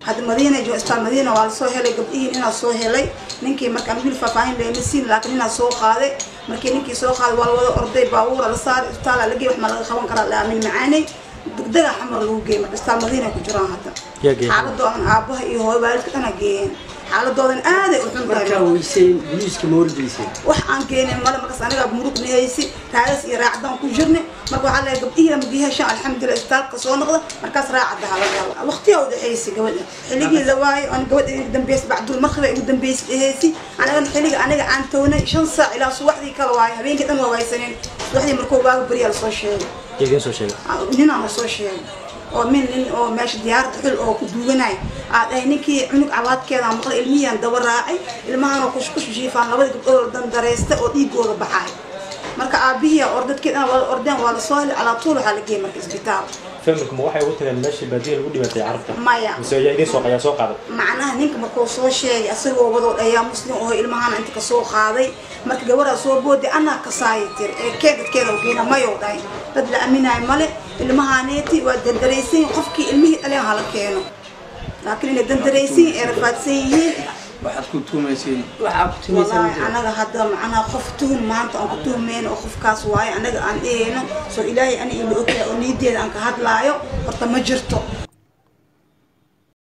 hadda madiina jo isbitaal madiina waa lasoo helay gabdhihiin inaa soo helay ninkii markaan wiil faahfaahin leema siin laakiin inaa soo qaaday markii ninkii soo qaaday waa la wada orday baabuura la saaray isbitaala la geey wax ma laga qaban karaa laamin macaanay degdega xamar lagu geeyay marka isbitaal madiina ku jiraan hadda Yaa geeyay? xaaladoodan aabaha iyo hooyo waalidka dhana geeyeen xaaladoodan aaday u xun tahay markaa weyseen booliiska ma wargeyseen wax aan keenin male markaas aniga murug nihaysi raagas iyo raacdaan ku jirnay marka waxaa leeyahay gabdhihii lama heshaan alxamdulilah isbitaalka soo noqda markaas raacada halagala waqtiyaa u dhexaysay gabadha xilligii la waayo aan gabadha igu dambeysay bacdul maqriba igu dambeysay dhehaysi anigana xilliga aniga aan townay shan saac ilaa subaxdii kala waayo habeenkii dhan waa waysaneen subaxdii markuu waaga beriyaa lasoo sheegay idiin soo sheegay ninaan lasoo sheegay oo min nin oo meesha diyaarada xul oo ku duuganay aad ahay ninkii cunug cabaadkeeda maqlay ilmihiyaan daba raacay ilmahan oo kushkush jiifaan labada gabdhood oo dandareysta oo dhiigooda baxay marka aabihii or dadkeedana waa ordeen waa lasoo helay calaa tuul waxaa la geeyay marka isbitaal familka ma waxay ugu tageen meeshii baadiya lagu dhibatay carabta maya mise ayaa idiin soo ayaa soo qaaday macnaha ninka markuu soo sheegay asagoo wadood ayaa muslim oo ilmahana inta kasoo qaaday marka gabadhaa soo booday anaa kasaaya tiri ee kee dadkeeda geena mayow dhahay dad la aaminayo male ilmahaneeti waa dandaraysan qofkii ilmihii dhaleen hala keeno laakiin inay dandaraysan ee rafaadsan yihiin waxaad ku tuumayseen waxaa ku timaysan والله أنا هذا معنا خفتهم ما أنت أنك تهمين أو خف كاس واي أنا أنا إيه سو إلهي أنا اللي أوكي ونيدي أنك هاد لايو قرط ما جرتو